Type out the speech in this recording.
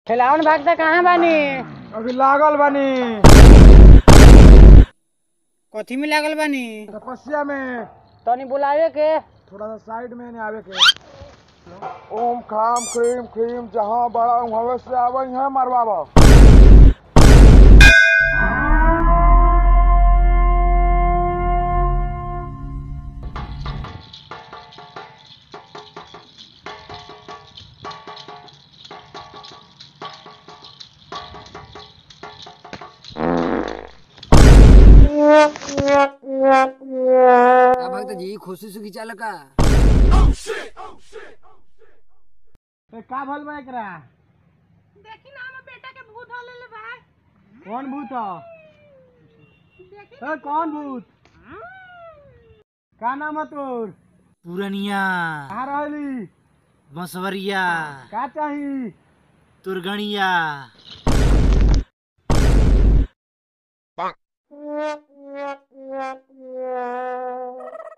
खिलावन भागता कहाँ बानी अभी लागल बानी कथी में लागल बानी तपस्या में तनी बुलावे के थोड़ा सा साइड में नहीं आवे के ओम खाम क्रीम क्रीम जहाँ बड़ा हवे से आवे यहाँ मरवाबा का भक्त जी खुशी सुखी चाल का का भल बा एकरा देखी ना हमर बेटा के भूत हो लेले बा कौन भूत ह देखी ए, कौन भूत का नाम है तोर पुरनिया कहाँ रहली बंसवरिया का चाही तुरगणिया